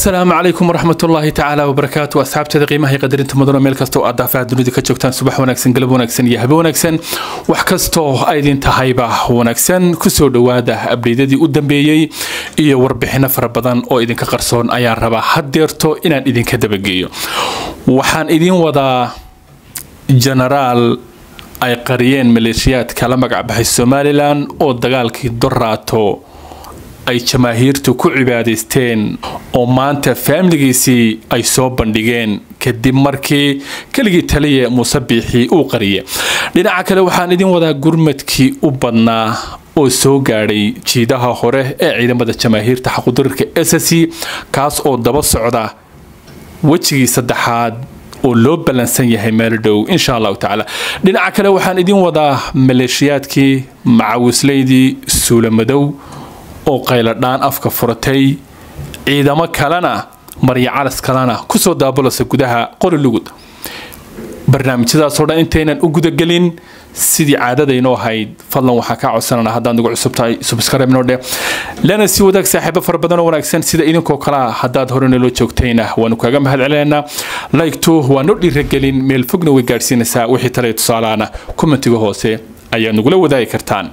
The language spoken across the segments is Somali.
asalaamu calaykum waraxmat ullaahi tacaala wabarakaatu asxaabteeda qiimaha iyo qadarinta mudano meel kasta oo aad daafaha dunida ka joogtaan subax wanaagsan galab wanaagsan iyo habe wanaagsan wax kastoo aydin tahayba wanaagsan kusoo dhowaada abdeydadii u dambeeyey iyo warbixino fara badan oo idinka qarsoon ayaan rabaa haddeerto inaan idinka dabageeyo waxaan idin wadaa genaraal ay qariyeen maleeshiyaadka la magacbaxay somalilan oo dagaalkii doraato ay jamaahiirtu ku cibaadaysteen oo maanta faamiligiisii ay soo bandhigeen kadib markii keligii taliya muuse biixii uu qariye dhinaca kale waxaan idin wadaa gurmadkii u badnaa oo soo gaadhay jiidaha hore ee ciidamada jamaahiirta xaqudarirka ss kaas oo daba socda wejigii saddexaad oo loo ballansan yahay meel dhow insha allahu tacaala dhinaca kale waxaan idin wadaa maleeshiyaadkii macawislaydii suulamadow oo qayladhaan afka furatay ciidamo kalena marya calas kalena kusoo daabalasa gudaha qori lugud barnaamijyadaasoo dhan intaynan u gudagelin sidii caadadaynoo ahayd fadlan waxaa kaa codsanana haddaad nagu cusub tahay subscribe-nodhe lana sii wadaag saaxiibo fara badan oo wanaagsan sida idinkoo kalea haddaad hore naloo joogtayna waanu kaaga mahad celinaynaa laygtu waa noo dhiiragelin meel fogna way gaadhsiinaysaa wixii talaya tusaalaana kommentiga hoose ayaad nagula wadaagi kartaan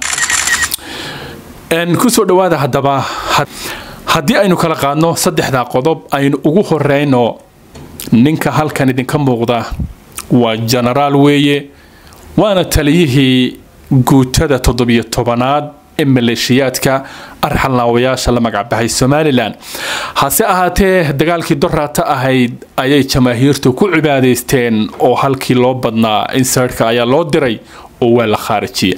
kusoo dhawaada haddaba haddii aynu kala qaadno saddexdaa qodob aynu ugu horeyno ninka halkan idinka muuqda waa genaraal weeye waana taliyihii guutada toddobiyo tobanaad ee maleeshiyaadka arxalnaawayaasha la magacbaxay somalilan hase ahaatee dagaalkii doraata ahayd ayay jamaahiirtu ku cibaadaysteen oo halkii loo badnaa insertka ayaa loo diray oo waa la khaarijiya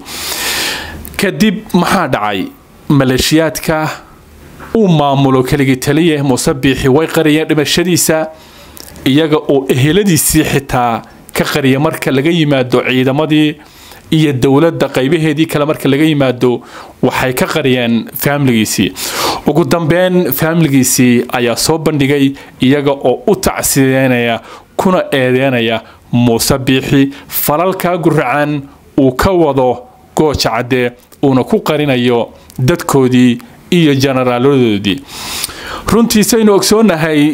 kadib maxaa dhacay maleeshiyaadka uu maamulo keligii taliye muuse biixi way qariyeen dhimashadiisa iyaga oo eheladiisii xitaa ka qariya marka laga yimaado ciidamadii iyo dowladda qaybaheedii kale marka laga yimaado waxay ka qariyeen faamiligiisii ugu dambeyn faamiligiisii ayaa soo bandhigay iyaga oo u tacsideynaya kuna eedeynaya muuse biixi falalkaa guracan uu ka wado gooja cadde uuna ku qarinayo dadkoodii iyo jenaraaladoodii runtii saynu ogsoonahay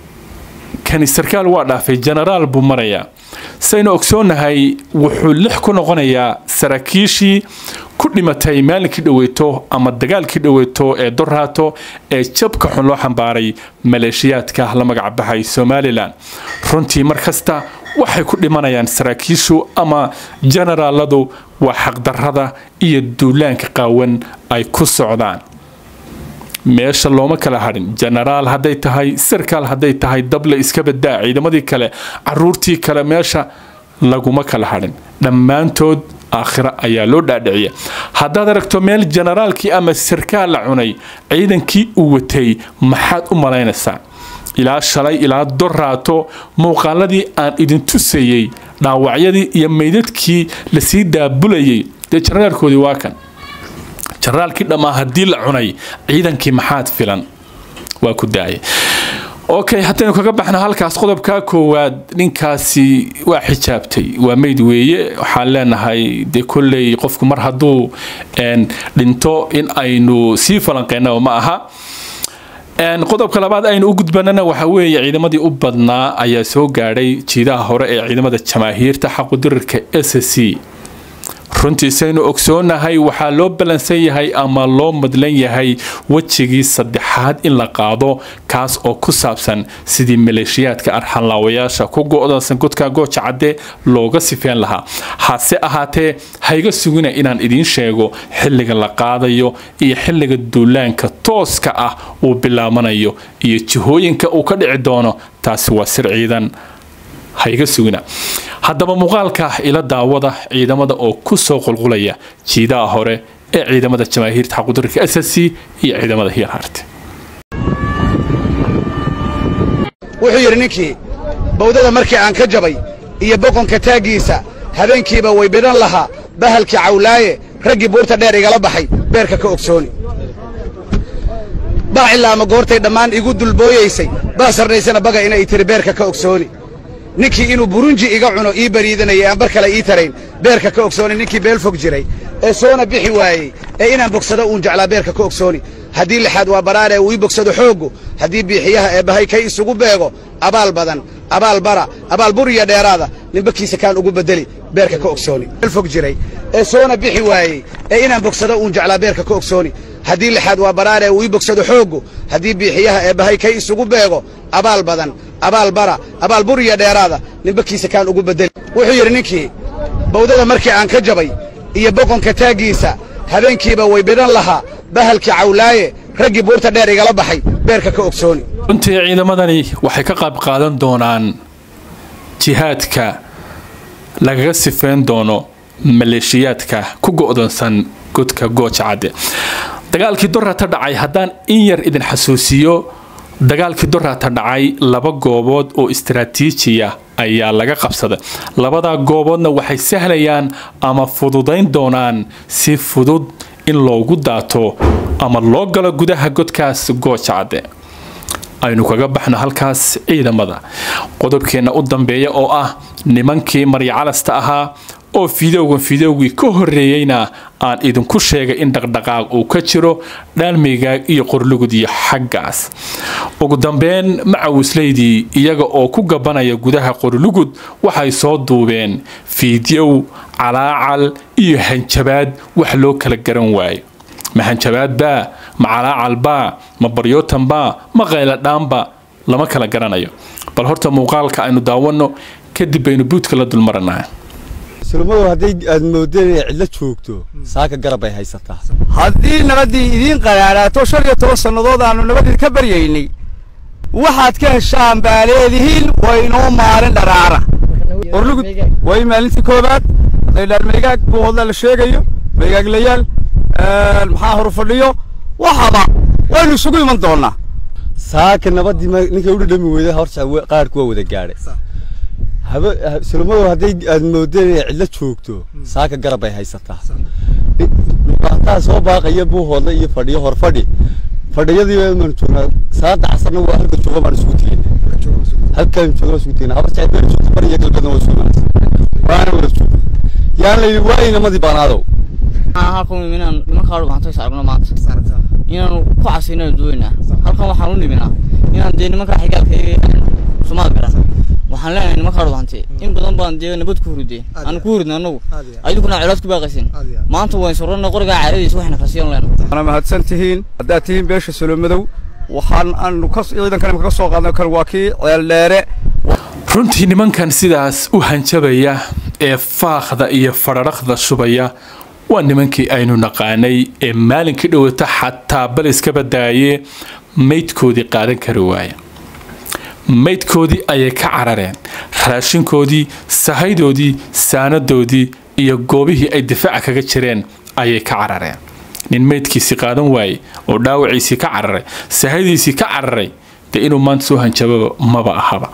kani sarkaal waa dhaafay jenaraal buu marayaa saynu ogsoonahay wuxuu lix ku noqonayaa saraakiishii ku dhimatay maalinkii dhaweyto ama dagaalkii dhaweyto ee doraato ee jabka xun loo xambaaray maleeshiyaadka la magacbaxay somalilan runtii mar kasta waxay ku dhimanayaan saraakiishu ama jenaraaladu waa xaqdarrada iyo duulaanka qaawan ay ku socdaan meesha looma kala hadhin jenaraal hadday tahay sarkaal hadday tahay dable iska badaa ciidamadii kale caruurtii kale meesha laguma kala hadhin dhammaantood aakhira ayaa loo dhaadhiciya haddaad aragto meel jenaraalkii ama sarkaal la cunay ciidankii uu watay maxaad u malaynaysaa ilaa shalay ilaa doraato muuqaaladii aan idin tusayey dhaawacyadii iyo meydadkii lasii daabulayay dee jenaraalkoodii waa kan jenaraalkii dhammaa haddii la cunay ciidankii maxaad filan waa ku daaya okay haddaynu kaga baxno halkaas qodobkaa koowaad ninkaasi waa xijaabtay waa meyd weeye waxaan leenahay dee kolley qofku mar hadduu dhinto in aynu sii falanqeynaba ma aha qodobka labaad aynu u gudbanana waxa weeye ciidamadii u badnaa ayaa soo gaadhay jiidaha hore ee ciidamada jamaahiirta xaqudirirka s c runtii saynu ogsoonahay waxaa loo ballansan yahay ama loo madlan yahay wejigii saddexaad in la qaado kaas oo ku saabsan sidii maleeshiyaadka arxanlaawayaasha ku go-dansan godka gooja cadde looga sifeen lahaa hase ahaatee hayga sugina inaan idiin sheego xilliga la qaadayo iyo xilliga duulaanka tooska ah uu bilaabanayo iyo jihooyinka uu ka dhici doono taasi waa sir ciidan hayga sugina haddaba muuqaalka ila daawada ciidamada oo ku soo qulqulaya jiidaha hore ee ciidamada jamaahiirta xaqudarirka s c iyo ciidamada hiirharte wuxuu yidhi ninkii bawdada markii aan ka jabay iyo boqonka taaggiisa habeenkiiba way bidhan lahaa bahalkii cawlaaye raggii buurta dheer igala baxay beerka ka ogsooni baacilla ama goortay dhammaan igu dulbooyaysay baa sarnaysana baga inay tiri beerka ka ogsooni ninkii inuu burunji iga cuno ii bariidanayay aan bar kale ii tarayn beerka ka ogsooni ninkii beel fog jiray ee soona bixi waayey ee inaan bogsado uun jeclaa beerka ka ogsooni haddii lixaad waa baraaree uu ii bogsado xooggu haddii biixiyaha eebbahay kay isugu beego abaal badan abaal bara abaal buriya dheeraada nimbakiisa kaan ugu beddeli beerka ka ogsooni meel fog jiray ee soona bixi waayey ee inaan bogsado uun jeclaa beerka ka ogsooni haddii lixaad waa baraaree uu ii bogsado xooggu haddii biixiyaha eebbahay kay isugu beego abaal badan abaal bara abaal buriya dheeraada nimbakiisa kaan ugu beddeli wuxuu yidhi ninkii bawdada markii aan ka jabay iyo boqonka taaggiisa habeenkiiba way bidhan lahaa bahalkii cawlaaye raggii buurta dheer igala baxay beerka ka ogsooni runtii ciidamadani waxay ka qayb qaadan doonaan jihaadka lagaga sifeyn doono maleeshiyaadka ku go'doonsan godka gooja cadde dagaalkii dorata dhacay haddaan in yar idin xasuusiyo dagaalkii dorata dhacay laba goobood oo istaraatiijiya ayaa laga qabsaday labadaa gooboodna waxay sahlayaan ama fududayn doonaan si fudud in loogu daato ama loo galo gudaha godkaas gooja cadde aynu kaga baxno halkaas ciidamada qodobkeenna u dambeeya oo ah nimankii maryacalasta ahaa oo fidowgan fidowgii ka horreeyeyna aan idinku sheegay in dhaqdhaqaaq uu ka jiro dhaalmigaag iyo qorlugud iyo xaggaas ugu dambeyn macawislaydii iyaga oo ku gabanaya gudaha qorlugud waxay soo duubeen fiidyow calaacal iyo hanjabaad wax loo kala garan waayo ma hanjabaad baa ma calaacal baa ma baryootan baa ma qayladhaanba lama kala garanayo bal horta muuqaalka aynu daawanno kadib baynu buudka la dulmaranaa sulmadow hadday aad moodeen inay cidlo joogto saaka garab bay haysataa haddii nabaddii idiin qaraaraato shan iyo toban sannadood aannu nabadii ka baryaynay waxaad ka heshaan baa leedihiin waynoo maalin dharaara qorlugud way maalintii koowaad hadday dhaarmaygaag buuhodla la sheegayo maygaaglayaal maxaa horu fadhiyo waxaba waynu isugu iman doonnaa saaka nabaddii ninkay u dhadhami weyda horta qaarku waa wada gaadhay sulmadow hadday aad moodeen inay cidlo joogto saaka garab bay haysataa dhibaataa soo baaqaya buuhoodla iyo fadhiyo hor fadhi fadhiyadii baanu joognaa saada casarna waa halka jooga baan isugu tegeyna halkaan jooga isugu tegeyna habar jacayl baan joogta bariya galbeedna waa isugu imanaysa waana wada joogna yaan la yidhi waa inamadii baanaadow halkan inaan nimankaa dhubaanto is aragno maanta inaanu ku casino duweynaa halkan waxaan u niminaa inaan dee nimankaa xigaalka sumaad garan waxaan leenahay nimankaa dhubaantay in badan baan dee nabad ku hurudeen aan ku huridna anagu ayadukuna colaad ku baaqaysin maanta wayn surrana qorigaa caaradiisa waxayna kasiyan leena waana mahadsan tihiin haddaad tihiin beesha solomadow waxaan aanu ka ciidankan imika ka soo qaadnay kan waa kii ceeldheere runtii nimankan sidaas u hanjabaya ee faaqda iyo fadharaqda shubaya waa nimankii aynu naqaanay ee maalinkii dhowata xataa bal iska badaaye maydkoodii qaadan kari waaya maydkoodii ayay ka carareen raashinkoodii sahaydoodii saanadoodii iyo goobihii ay difaaca kaga jireen ayay ka carareen nin maydkiisii qaadan waayey oo dhaawaciisii ka cararay sahaydiisii ka cararay dee inuu maanta soo hanjababa maba ahaba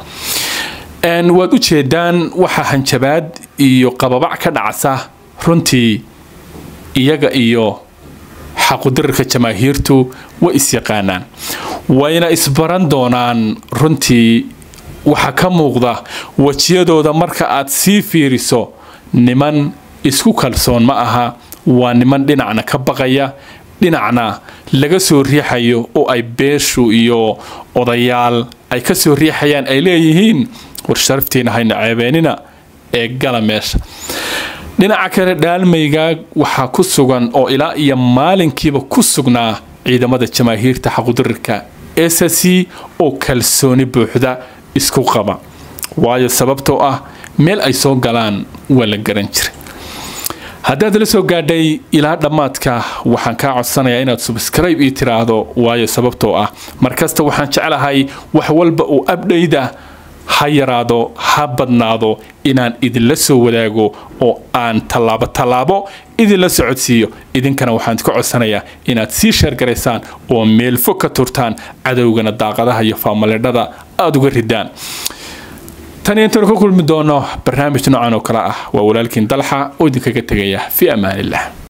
waad u jeedaan waxaa hanjabaad iyo qababac ka dhacsa runtii iyaga iyo xaqudirarka jamaahiirtu way isyaqaanaan wayna isbaran doonaan runtii waxaa ka muuqda wejiyadooda marka aad sii fiiriso niman isku kalsoon ma aha waa niman dhinacna ka baqaya dhinacna laga soo riixayo oo ay beeshu iyo odayaal ay ka soo riixayaan ay leeyihiin war sharaftiina hayna ceebeenina ee gala meesha dhinaca kale dhaalmaygaag waxaa ku sugan oo ilaa iyo maalinkiiba ku sugnaa ciidamada jamaahiirta xaqudirirka ss oo kalsooni buuxda isku qaba waayo sababtoo ah meel ay soo galaan waa la garan jiray haddaad la soo gaadhay ilaa dhammaadka waxaan kaa codsanayaa inaad subscribe ii tiraahdo waayo sababtoo ah markasta waxaan jeclahay wax walba uu abdhayda ha yaraado ha badnaado inaan idinla soo wadaago oo aan tallaabo tallaabo idinla socodsiiyo idinkana waxaan ka codsanayaa inaad sii sheergaraysaan oo meel fog ka turtaan cadowgana daaqadaha iyo faamaledhada aada uga ridaan tan iyo intaanu ka kulmi doono barnaamij noocan oo kale ah waa walaalkiin dalxa oo idinkaga tegaya fi amaanillah